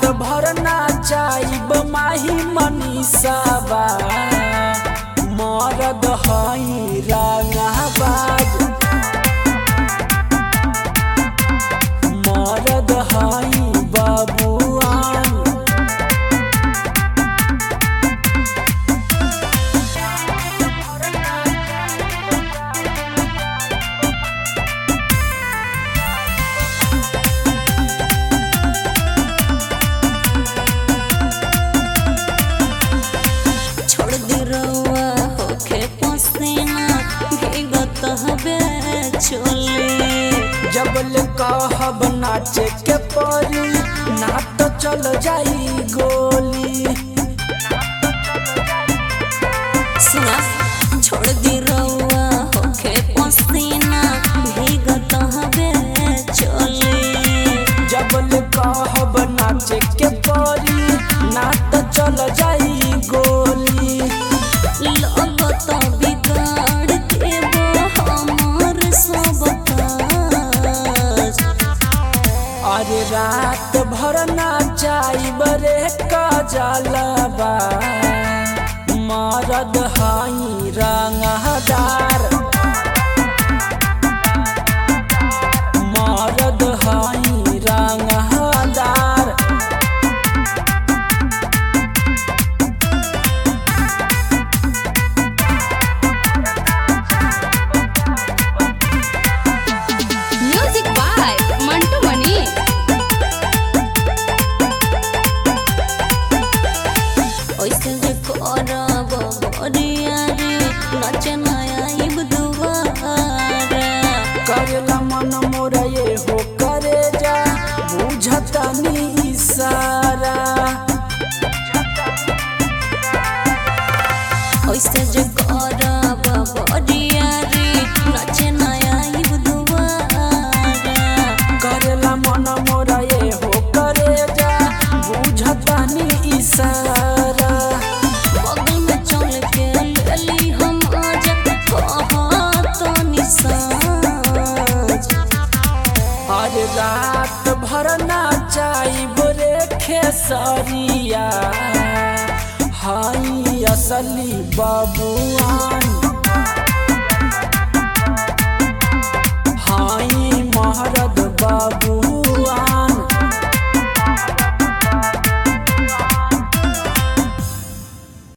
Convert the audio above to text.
भर नाचाइब माही मनीषाबा मरद हई रंगाबाज मरद हई बबुआन छोड़ दे रउआ होखे पसीना भीगत हवे चोली जबल कहब नाचे के परी ना तो चल जाई गोली सुना छोड़ दे रउआ होखे पसीना भीगत हवे चोली जबल कहब नाचे के परी ना तो चल जाई गोली लगत बिगाड़ देबो हमर सब काज अरे रात भर नाचाई बरे कजलबा मरद हई रंगदार मरद हई रंगदार म्यूजिक बाय मंटू मनी ओइसे जे करब बरिया रे नचे नया इब दुआरा करेला मन मोरा ये हो करे जा बुझता नी इशारा ओइसे जे करब बरिया रे नचे नया इब दुआरा करेला मन मोरा ये हो करे जा बुझता नी इशारा बगल में चल के लेली हम आज कहत निसाज अरे रात भर नाचाई बोरे खेसरिया हाई असली बबुआन